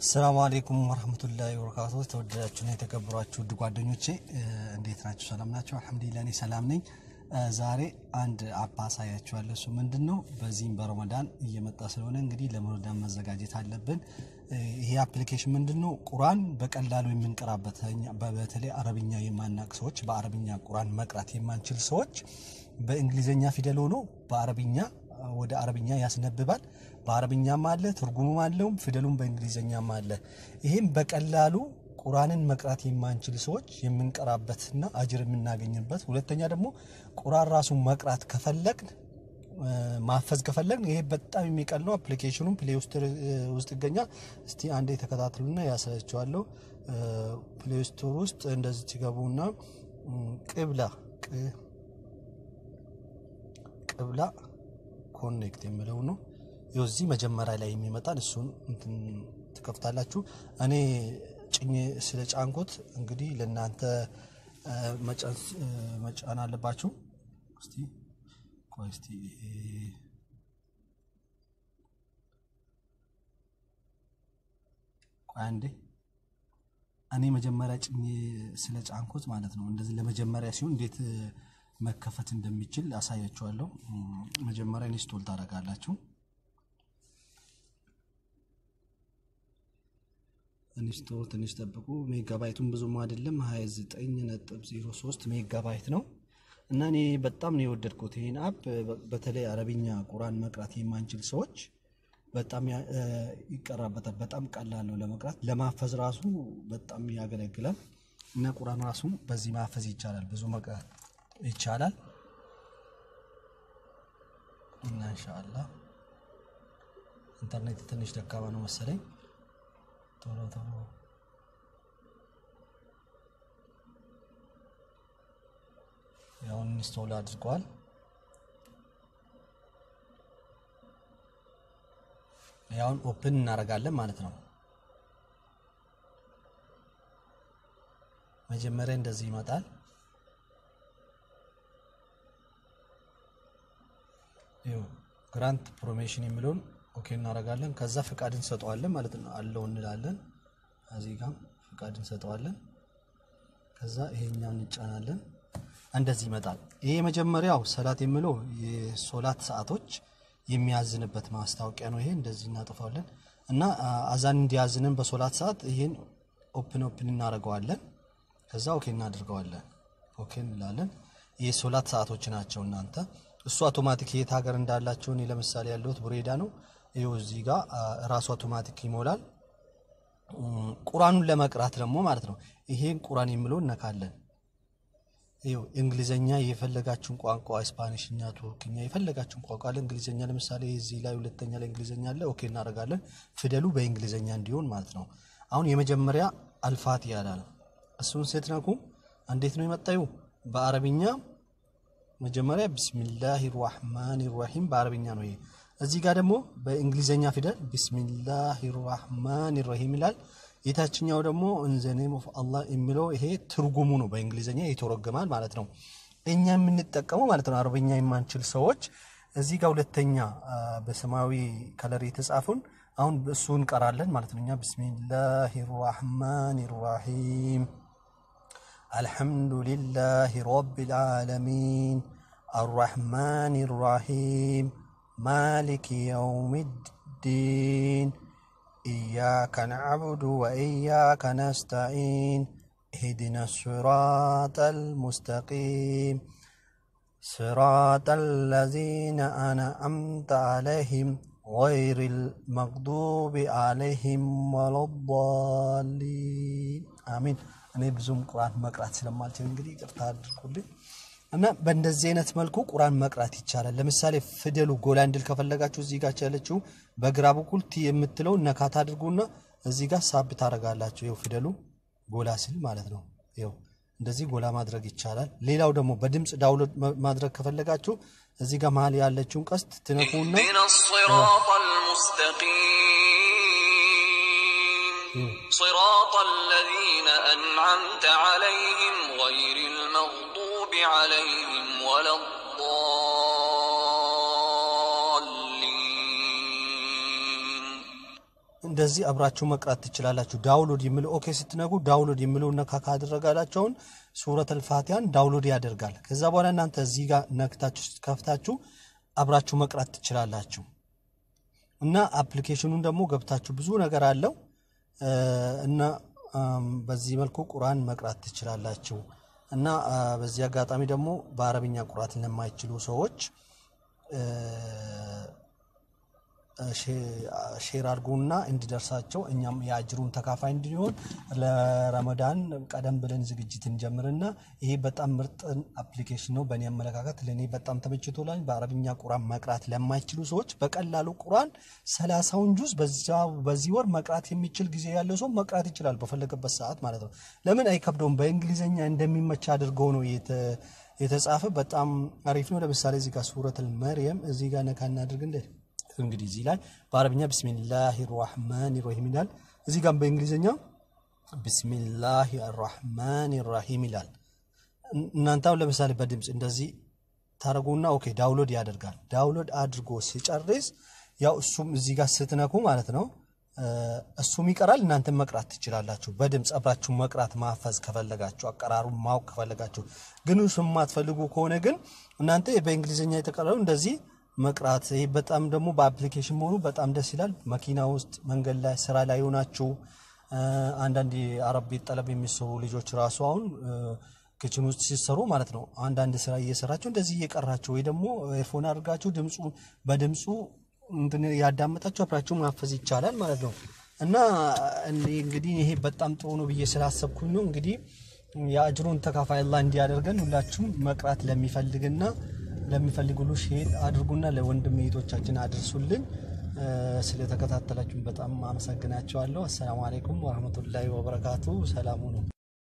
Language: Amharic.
አሰላሙ አሌይኩም ወረህመቱላሂ ወበረካቱ። ተወደዳችሁና የተከበሯችሁ ውድ ጓደኞቼ እንዴት ናችሁ? ሰላም ናቸው? አልሐምዱሊላህ እኔ ሰላም ነኝ። ዛሬ አንድ አፕ አሳያችኋለሁ። እሱ ምንድን ነው? በዚህም በረመዳን እየመጣ ስለሆነ እንግዲህ ለረመዳን መዘጋጀት አለብን። ይሄ አፕሊኬሽን ምንድን ነው? ቁርአን በቀላሉ የምንቀራበት በተለይ አረብኛ የማናቅ ሰዎች፣ በአረብኛ ቁርአን መቅራት የማንችል ሰዎች በእንግሊዝኛ ፊደል ሆኖ በአረብኛ ወደ አረብኛ ያስነብባል። በአረብኛም አለ ትርጉሙም አለው ፊደሉም በእንግሊዝኛም አለ። ይህም በቀላሉ ቁርአንን መቅራት የማንችል ሰዎች የምንቀራበትና አጅር የምናገኝበት፣ ሁለተኛ ደግሞ ቁርአን ራሱን መቅራት ከፈለግን ማፈዝ ከፈለግን ይሄ በጣም የሚቀል ነው። አፕሊኬሽኑም ፕሌይ ውስጥ ይገኛል። እስቲ አንዴ ተከታትሉና ያሳያቸዋለሁ። ፕሌይ ስቶር ውስጥ እንደዚህ ሲገቡና ቅብላ ቅብላ ኮኔክት የሚለው ነው እዚህ መጀመሪያ ላይ የሚመጣን እሱን ትከፍታላችሁ። እኔ ጭኜ ስለ ጫንኩት እንግዲህ ለእናንተ መጫን አለባችሁ። እስቲ ቆይ እስቲ ቆይ አንዴ እኔ መጀመሪያ ጭኜ ስለ ጫንኩት ማለት ነው። እንደዚህ ለመጀመሪያ ሲሆን እንዴት መከፈት እንደሚችል አሳያችኋለሁ። መጀመሪያ ኢንስቶል ታደርጋላችሁ። ኢንስቶል ትንሽ ጠብቁ። ሜጋባይቱን ብዙም አይደለም 29.03 ሜጋባይት ነው እና እኔ በጣም ነው የወደድኩት ይህን አፕ። በተለይ አረብኛ ቁርአን መቅራት የማንችል ሰዎች በጣም ይቀራበታል። በጣም ቀላል ነው ለመቅራት፣ ለማፈዝ ራሱ በጣም ያገለግላል እና ቁርአን ራሱ በዚህ ማፈዝ ይቻላል፣ ብዙ መቅራት ይቻላል እና ኢንሻአላህ ኢንተርኔት ትንሽ ደካማ ነው መሰለኝ። ቶሎ ቶሎ ያውን ኢንስቶል አድርገዋል። ያውን ኦፕን እናደርጋለን ማለት ነው። መጀመሪያ እንደዚህ ይመጣል። ግራንት ፕሮሜሽን የሚለውን ኦኬ እናደርጋለን። ከዛ ፍቃድ እንሰጠዋለን ማለት ነው። አለው እንላለን። እዚህ ጋር ፍቃድ እንሰጠዋለን። ከዛ ይሄኛውን እንጫናለን። እንደዚህ ይመጣል። ይሄ የመጀመሪያው ሰላት የሚለው የሶላት ሰዓቶች የሚያዝንበት ማስታወቂያ ነው። ይሄ እንደዚህ እናጠፋለን እና አዛን እንዲያዝንን በሶላት ሰዓት ይሄን ኦፕን ኦፕን እናደርገዋለን። ከዛ ኦኬ እናደርገዋለን። ኦኬ እንላለን። ይህ ሶላት ሰዓቶች ናቸው እናንተ እሱ አውቶማቲክ የት ሀገር እንዳላቸው እኔ ለምሳሌ ያለሁት ቡሬዳ ነው። ይኸው እዚህ ጋር ራሱ አውቶማቲክ ይሞላል። ቁራኑን ለመቅራት ደግሞ ማለት ነው ይሄን ቁራን የሚለው እነካለን። ይኸው እንግሊዘኛ የፈለጋችሁን ቋንቋ ስፓኒሽኛ፣ ቱርክኛ የፈለጋችሁን ቋንቋ አለ። እንግሊዘኛ ለምሳሌ እዚህ ላይ ሁለተኛ ላይ እንግሊዘኛ አለ። ኦኬ እናደርጋለን። ፊደሉ በእንግሊዘኛ እንዲሆን ማለት ነው። አሁን የመጀመሪያ አልፋት ያላል እሱን ስትነኩ እንዴት ነው የመጣዩ በአረብኛ መጀመሪያ ቢስሚላህ ራህማን ራሂም በአረብኛ ነው ይሄ። እዚህ ጋር ደግሞ በእንግሊዘኛ ፊደል ቢስሚላህ ራህማን ራሂም ይላል። የታችኛው ደግሞ ኢን ኔም ኦፍ አላህ የሚለው ይሄ ትርጉሙ ነው፣ በእንግሊዘኛ ይተረጎማል ማለት ነው። እኛ የምንጠቀመው ማለት ነው አረብኛ የማንችል ሰዎች እዚህ ጋር ሁለተኛ በሰማያዊ ከለር የተጻፉን አሁን እሱ እንቀራለን ማለት ነው። እኛ ቢስሚላህ ራህማን ራሂም الحمد لله رب العالمين الرحمن الرحيم مالك يوم الدين إياك نعبد وإياك نستعين اهدنا الصراط المستقيم صراط الذين أنعمت عليهم غير المغضوب عليهم ولا الضالين آمين እኔ ብዙም ቁርአን መቅራት ስለማልችል እንግዲህ ይቅርታ አድርጉልኝ። እና በእንደዚህ አይነት መልኩ ቁርአን መቅራት ይቻላል። ለምሳሌ ፊደሉ ጎላ እንድል ከፈለጋችሁ እዚህ ጋር ያለችው በግራ በኩል ቲ የምትለው ነካት አድርጉና እዚህ ጋር ሳብ ታደርጋላችሁ። ይኸው ፊደሉ ጎላ ሲል ማለት ነው። ይኸው እንደዚህ ጎላ ማድረግ ይቻላል። ሌላው ደግሞ በድምፅ ዳውንሎድ ማድረግ ከፈለጋችሁ እዚህ ጋር መሀል ያለችውን ቀስት ትነኩና صراط الذين أنعمت عليهم غير المغضوب عليهم ولا الضالين እንደዚህ አብራችሁ መቅራት ትችላላችሁ። ዳውንሎድ የሚለው ኦኬ ስትነጉ ዳውንሎድ የሚለው ነካ ካደረጋላቸውን ሱረት አልፋቲያን ዳውንሎድ ያደርጋል። ከዛ በኋላ እናንተ እዚህ ጋር ነክታችሁ ከፍታችሁ አብራችሁ መቅራት ትችላላችሁ። እና አፕሊኬሽኑን ደግሞ ገብታችሁ ብዙ ነገር አለው እና በዚህ መልኩ ቁርአን መቅራት ትችላላችሁ። እና በዚህ አጋጣሚ ደግሞ በአረብኛ ቁርአት ለማይችሉ ሰዎች ሼር አድርጉና እንዲደርሳቸው እኛም የአጅሩን ተካፋይ እንዲሆን ለረመዳን ቀደም ብለን ዝግጅት እንጀምርና ይሄ በጣም ምርጥ አፕሊኬሽን ነው። በእኔ አመለካከት ለእኔ በጣም ተመችቶላል። በአረብኛ ቁርአን መቅራት ለማይችሉ ሰዎች በቀላሉ ቁርአን ሰላሳውን ጁዝ በዚህ ወር መቅራት የሚችል ጊዜ ያለው ሰው መቅራት ይችላል፣ በፈለገበት ሰዓት ማለት ነው። ለምን አይከብደውም? በእንግሊዝኛ እንደሚመች አድርገው ነው የተጻፈ። በጣም አሪፍ ነው። ለምሳሌ እዚህ ጋር ሱረቱል መርየም እዚህ ጋር ነካ እናድርግ እንደ እንግዲህ እዚህ ላይ በአረብኛ ብስሚላህ ራህማን ራሂም ይላል። እዚህ ጋር በእንግሊዝኛ ብስሚላህ ራህማን ራሂም ይላል። እናንተ አሁን ለምሳሌ በድምፅ እንደዚህ ታደረጉና ኦኬ ዳውንሎድ ያደርጋል። ዳውንሎድ አድርጎ ሲጨርስ ያው እሱም እዚህ ጋር ስትነኩ ማለት ነው እሱም ይቀራል። እናንተ መቅራት ትችላላችሁ። በድምፅ አብራችሁ መቅራት ማፈዝ ከፈለጋችሁ፣ አቀራሩን ማወቅ ከፈለጋችሁ። ግን እሱ የማትፈልጉ ከሆነ ግን እናንተ በእንግሊዝኛ የተቀረው እንደዚህ መቅራት ይህ በጣም ደግሞ በአፕሊኬሽን መሆኑ በጣም ደስ ይላል። መኪና ውስጥ መንገድ ላይ ስራ ላይ ሆናችሁ አንዳንድ የአረብ ቤት ጠለብ የሚሰሩ ልጆች ራሱ አሁን ክችን ውስጥ ሲሰሩ ማለት ነው አንዳንድ ስራ እየሰራችሁ እንደዚህ እየቀራችሁ ወይ ደግሞ ኤርፎን አድርጋችሁ ድምፁ በድምፁ እንትን ያዳመጣችሁ አብራችሁ ማፈዝ ይቻላል ማለት ነው። እና እንግዲህ ይሄ በጣም ጥሩ ነው ብዬ ስላሰብኩኝ ነው። እንግዲህ የአጅሩን ተካፋይ አላህ እንዲያደርገን ሁላችሁም መቅራት ለሚፈልግና ለሚፈልግ ሁሉ ሼር አድርጉና ለወንድም እህቶቻችን አድርሱልን። ስለተከታተላችሁን በጣም አመሰግናቸዋለሁ። አሰላሙ አለይኩም ወረህመቱላሂ ወበረካቱ። ሰላሙ ነው።